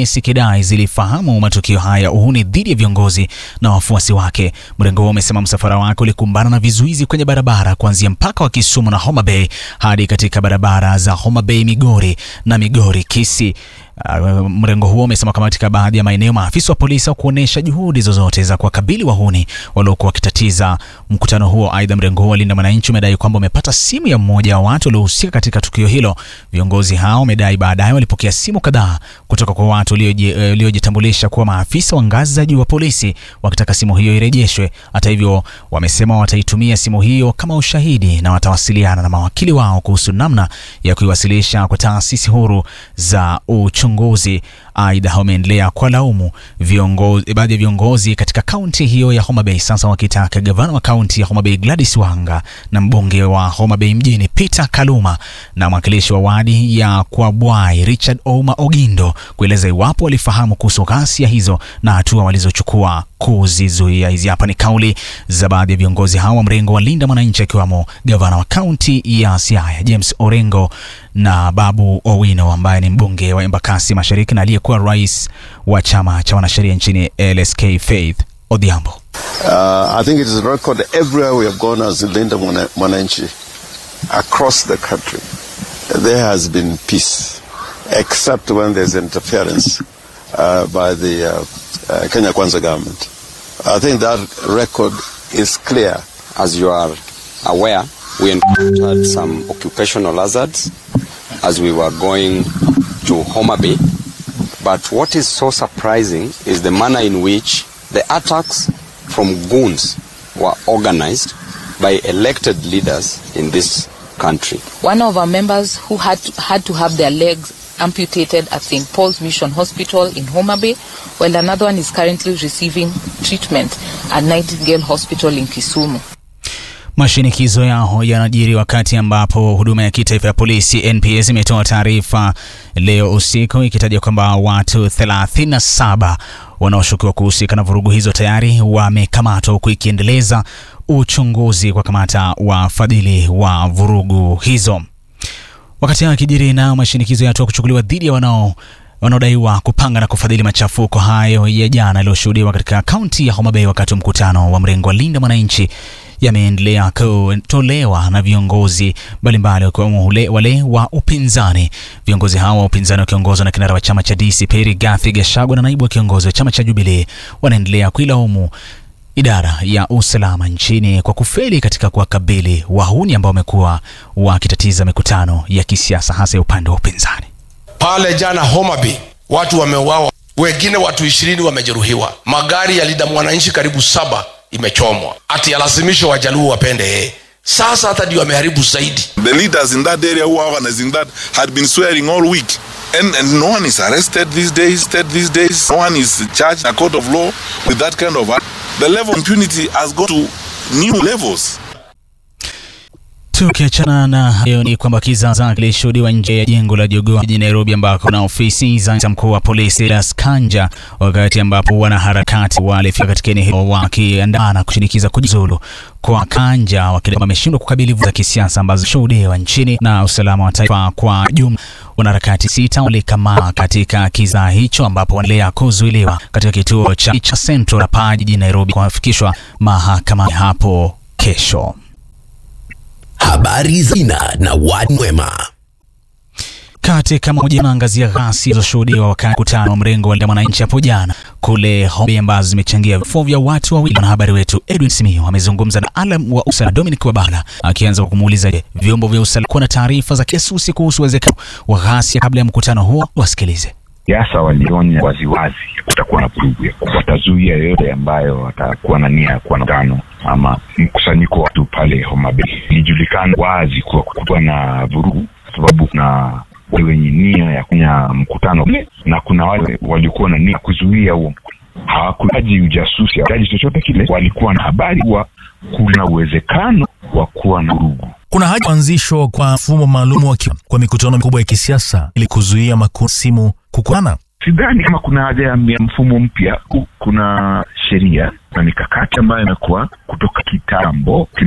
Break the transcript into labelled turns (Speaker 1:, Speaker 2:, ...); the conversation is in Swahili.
Speaker 1: kesi ikidai zilifahamu matukio haya uhuni dhidi ya viongozi na wafuasi wake. Mrengo huo umesema msafara wake ulikumbana na vizuizi kwenye barabara kuanzia mpaka wa Kisumu na Homa Bay hadi katika barabara za Homa Bay Migori na Migori Kisii. Uh, mrengo huo umesema kama katika baadhi ya maeneo maafisa wa polisi hawakuonyesha juhudi zozote za kuwakabili wahuni waliokuwa wakitatiza mkutano huo. Aidha, mrengo huo Linda Mwananchi umedai kwamba umepata simu ya mmoja wa watu waliohusika katika tukio hilo. Viongozi hao wamedai baadaye walipokea simu kadhaa kutoka kwa watu waliojitambulisha kuwa maafisa wa ngazi za juu wa polisi wakitaka simu hiyo irejeshwe. Hata hivyo, wamesema wataitumia simu hiyo kama ushahidi na watawasiliana na mawakili wao kuhusu namna ya kuiwasilisha kwa taasisi huru za uchunguzi. Aidha, wameendelea kwa laumu viongozi, baadhi ya viongozi katika kaunti hiyo ya Homa Bay, sasa wakitaka gavana wa kaunti ya Homa Bay Gladys Wanga na mbunge wa Homa Bay mjini Peter Kaluma na mwakilishi wa wadi ya Kwabwai Richard Ouma Ogindo kueleza iwapo walifahamu kuhusu ghasia hizo na hatua walizochukua kuzizuia. Hizi hapa ni kauli za baadhi ya viongozi hao wa mrengo wa Linda Mwananchi, akiwamo gavana wa kaunti ya Siaya James Orengo na Babu Owino ambaye ni mbunge wa Embakasi Mashariki na aliyekuwa rais wa chama cha wanasheria nchini LSK Faith Odhiambo.
Speaker 2: Uh, I think it is a record everywhere we have gone as Linda Mwananchi across the country. There has been peace, except when there's interference uh, by the uh, uh, Kenya Kwanza government. I think that record is clear.
Speaker 3: As you are aware, we encountered some occupational hazards as we were going to Homa Bay. But what is so surprising is the manner in which the attacks from goons were organized by elected leaders in this country.
Speaker 4: One of our members who had to, had to have their legs amputated at St. Paul's Mission Hospital in Homa Bay, while another one is currently receiving treatment at Nightingale Hospital in Kisumu.
Speaker 1: Mashinikizo yao yanajiri wakati ambapo huduma ya kitaifa ya polisi NPS imetoa taarifa leo usiku ikitaja kwamba watu 37 wanaoshukiwa kuhusika na vurugu hizo tayari wamekamatwa huku ikiendeleza uchunguzi kwa kamata wafadhili wa vurugu hizo. Wakati hayo akijiri, nayo mashinikizo ya hatua kuchukuliwa dhidi ya wanao wanaodaiwa kupanga na kufadhili machafuko hayo ya jana yaliyoshuhudiwa katika kaunti ya Homa Bay wakati wa mkutano wa mrengo wa Linda Mwananchi yameendelea kutolewa na viongozi mbalimbali wakiwemo wale wa upinzani. Viongozi hao wa upinzani wakiongozwa na kinara wa chama cha DCP Rigathi Gachagua na naibu wa kiongozi wa chama cha Jubilee wanaendelea kuilaumu idara ya usalama nchini kwa kufeli katika kuwakabili wahuni ambao wamekuwa wakitatiza mikutano ya kisiasa hasa ya upande wa upinzani.
Speaker 5: Pale jana Homa Bay watu wameuawa, wengine watu ishirini wamejeruhiwa, magari ya Linda Mwananchi karibu saba imechomwa, ati alazimisho wajaluo wapende yeye. Sasa hata ndio ameharibu zaidi.
Speaker 6: The leaders in that area who are organizing that had been swearing all week and, and no one is arrested these days these days no one is charged in a court of law with that kind of act. The level of impunity has gone to new levels.
Speaker 1: Tukiachana na hayo ni kwamba kizaza kilishuhudiwa nje ya jengo la Jogoo jijini Nairobi, ambako na ofisi za mkuu wa polisi Las Kanja, wakati ambapo wanaharakati walifika katika eneo hilo wakiandamana kushinikiza kujiuzulu kwa Kanja, wakidai wameshindwa kukabili vurugu za kisiasa ambazo shuhudiwa nchini na usalama wa taifa kwa jumla. Wanaharakati sita walikamatwa katika kiza hicho, ambapo wanaendelea kuzuiliwa katika kituo cha cha Central hapa jijini Nairobi kufikishwa mahakamani hapo kesho.
Speaker 7: Habari za ina na watu mwema.
Speaker 1: Katika moja naangazia ghasia zilizoshuhudiwa wakati mkutano wa mrengo wa Linda Mwananchi hapo jana kule Homa Bay ambazo zimechangia vifo vya watu wawili. Mwanahabari wetu Edwin Simio amezungumza na alam wa usalama Dominic Wabala akianza kwa kumuuliza je, vyombo vya usalama kuwa na taarifa za kijasusi kuhusu uwezekano wa ghasia kabla ya mkutano huo. Wasikilize.
Speaker 8: Siasa walionya waziwazi kutakuwa na vurugu, watazuia yoyote ambayo watakuwa na nia ya kuwa na mkutano ama mkusanyiko wa watu pale Homa Bay. Ilijulikana wazi kuwa kutakuwa na vurugu kwa sababu kuna wale wenye nia ya kufanya mkutano ule na kuna wale walikuwa na nia ya kuzuia huo mkutano. Hawakuhitaji ujasusi, hawakuhitaji chochote kile, walikuwa na habari kuwa kuna uwezekano wa kuwa na vurugu.
Speaker 9: Kuna haja kuanzishwa kwa mfumo maalum kwa mikutano mikubwa ya kisiasa ili kuzuia makundi simu kukutana.
Speaker 8: Sidhani kama kuna haja ya mfumo mpya. Kuna sheria na mikakati ambayo imekuwa kutoka kitambo